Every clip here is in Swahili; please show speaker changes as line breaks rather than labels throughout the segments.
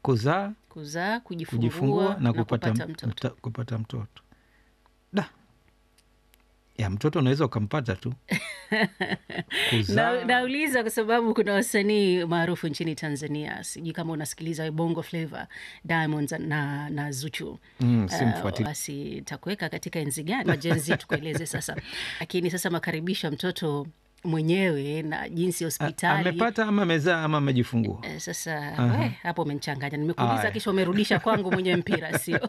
kuzaa
kuzaa, kujifungua,
kujifungua na kupata,
kupata mtoto.
mta, kupata mtoto da ya mtoto unaweza ukampata tu kuzaa
Na, nauliza kwa sababu kuna wasanii maarufu nchini Tanzania, sijui kama unasikiliza Bongo Flava, Diamonds na, na Zuchu.
Mm,
Uh,
simfuatili.
basi takuweka katika enzi gani majenzi tukueleze sasa, lakini sasa makaribisha mtoto mwenyewe na jinsi
A-
hospitali
amepata ama amezaa ama amejifungua
Eh, Sasa
Aha.
we, hapo umenichanganya, nimekuuliza
Aya.
kisha umerudisha kwangu mwenye mpira, sio?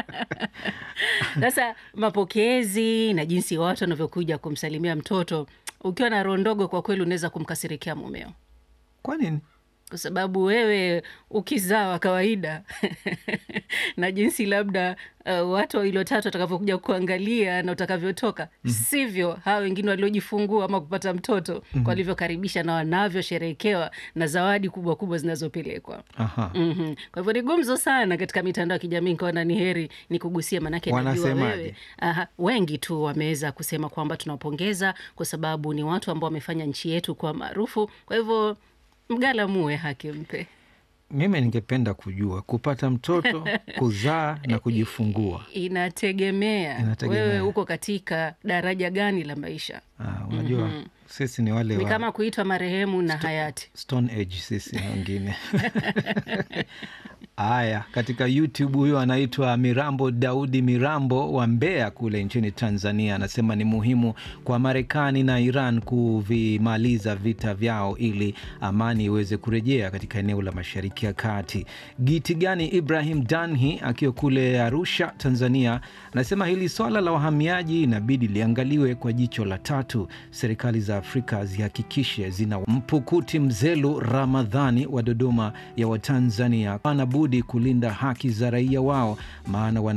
Sasa mapokezi na jinsi watu wanavyokuja kumsalimia mtoto, ukiwa na roho ndogo, kwa kweli unaweza kumkasirikia mumeo,
kwa nini
kwa sababu wewe ukizaa wa kawaida na jinsi labda uh, watu wawili watatu watakavyokuja kuangalia na utakavyotoka sivyo hawa wengine waliojifungua ama kupata mtoto walivyokaribisha na wanavyosherehekewa na zawadi kubwa kubwa zinazopelekwa.
Aha.
Mhm. Kwa hivyo ni gumzo sana katika mitandao ya kijamii, nikaona ni heri ni kugusia, manake najua
Wanasemaje?
wewe Aha, wengi tu wameweza kusema kwamba tunawapongeza kwa sababu ni watu ambao wamefanya nchi yetu kuwa maarufu. Kwa hivyo mgala muwe haki mpe.
mimi ningependa kujua kupata mtoto kuzaa na kujifungua
Inategemea,
Inategemea.
wewe uko katika daraja gani la maisha.
ah, unajua sisi ni wale
Ni
wa
kama kuitwa marehemu na hayati.
Stone Age sisi wengine. Haya, katika YouTube huyo anaitwa Mirambo Daudi Mirambo wa Mbeya kule nchini Tanzania, anasema ni muhimu kwa Marekani na Iran kuvimaliza vita vyao ili amani iweze kurejea katika eneo la Mashariki ya Kati. Gitigani Ibrahim Danhi akiwa kule Arusha, Tanzania, anasema hili swala la wahamiaji inabidi liangaliwe kwa jicho la tatu. Serikali za Afrika zihakikishe zina mpukuti Mzelu Ramadhani wa Dodoma ya Watanzania, wana budi kulinda haki za raia wao maana wana